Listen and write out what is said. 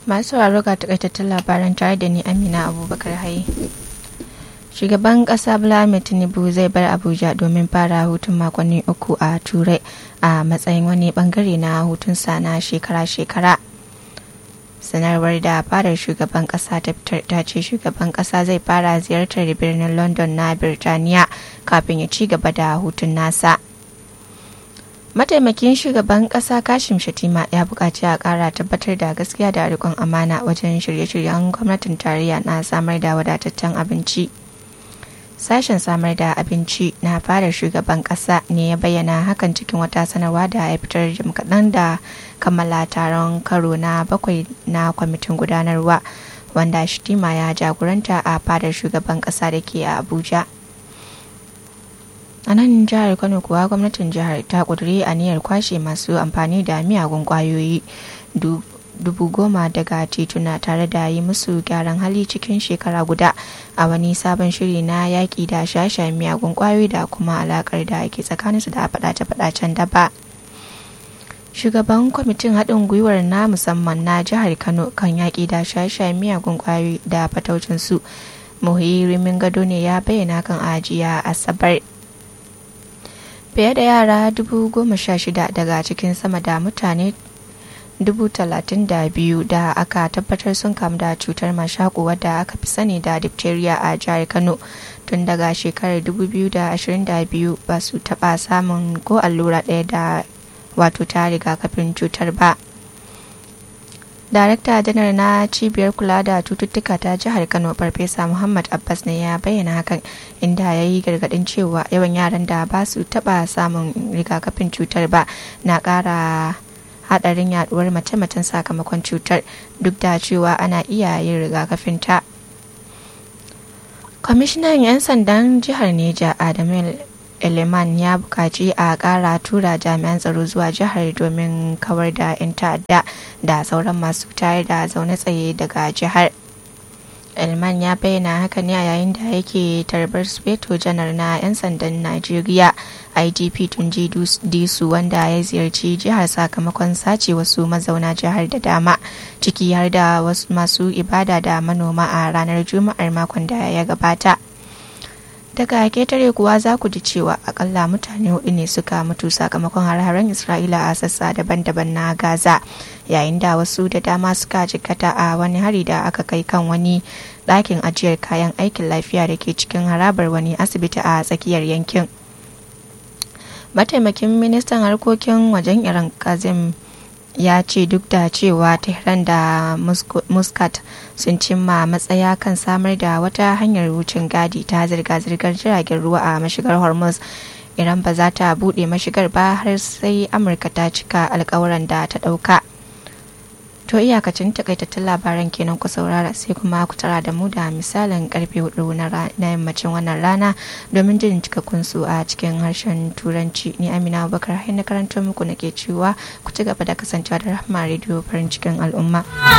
masu sauraro ga takaitattun labaran tare da ni amina abubakar haye shugaban kasa Ahmed tinubu zai bar abuja domin fara hutun makonni uku a turai a matsayin wani bangare na hutunsa na shekara-shekara sanarwar da fadar shugaban kasa ta fitar ta ce shugaban kasa zai fara ziyartar birnin london na birtaniya kafin ya ci gaba da hutun nasa mataimakin shugaban kasa kashim shatima ya buƙaci a ƙara tabbatar da gaskiya da rikon amana wajen shirye-shiryen gwamnatin tarayya na samar da wadataccen abinci sashen samar da abinci na fadar shugaban kasa ne ya bayyana hakan cikin wata sanarwa da ya fitar jim kaɗan da kammala taron karo na bakwai na kwamitin gudanarwa wanda shitima ya jagoranta a fadar shugaban kasa da ke a abuja a nan jihar kano kuwa gwamnatin jihar ta ƙudiri aniyar kwashe masu amfani da miyagun ƙwayoyi dubu goma daga tituna tare da yi musu gyaran hali cikin shekara guda a wani sabon shiri na yaƙi da shashen miyagun ƙwayoyi da kuma alaƙar da ke tsakaninsu da faɗace-faɗacen daba shugaban kwamitin haɗin gwiwar na musamman na jihar kano kan yaƙi da shashen miyagun ƙwayoyi da fataucinsu muhirimin gado ne ya bayyana kan ajiya asabar fiye da yara dubu goma sha shida daga cikin sama da mutane dubu talatin da biyu da aka tabbatar sun kamu da cutar mashaƙo wadda aka fi sani da diphtheria a jihar kano tun daga shekarar 2022 ba su taɓa samun ko allura ɗaya da wato ta rigakafin cutar ba darakta janar na cibiyar kula da cututtuka ta jihar kano farfesa muhammad abbas ne ya bayyana hakan inda ya yi gargadin cewa yawan yaran da ba su taba samun rigakafin cutar ba na kara hadarin yaduwar mace-macen sakamakon cutar duk da cewa ana iya yin rigakafin ta kwamishinan 'yan sandan jihar neja adamu eleman ya bukaci a kara tura jami'an tsaro zuwa jihar domin kawar da 'yan ta'adda da sauran masu tayar da zaune tsaye daga jihar elman ya bayyana haka ne a yayin da yake tarbar speto janar na 'yan sandan najeriya igp tunji disu wanda ya ziyarci jihar sakamakon sace wasu mazauna jihar da dama ciki har da wasu masu ibada da manoma a ranar juma'ar makon da ya gabata daga ketare kuwa za ku ji cewa akalla mutane hudu ne suka mutu sakamakon har-haren isra'ila a sassa daban-daban na gaza yayin da wasu da dama suka jikkata a wani hari da aka kai kan wani ɗakin ajiyar kayan aikin lafiya da ke cikin harabar wani asibiti a tsakiyar yankin mataimakin ministan harkokin wajen iran kazim ya ce duk da cewa tehran da muscat sun cimma matsaya kan samar da wata hanyar wucin gadi ta zirga-zirgar jiragen ruwa a mashigar hormuz iran ba za ta buɗe mashigar ba har sai amurka ta cika alkawuran da ta ɗauka to iyakacin takaitattun labaran kenan ku saurara sai kuma ku tara da mu da misalin karfe hudu na yammacin wannan rana domin jin cikakkun su a cikin harshen turanci ni amina abubakar hai na karantar muku nake cewa ku ci gaba da kasancewa da rahama rediyo farin cikin al'umma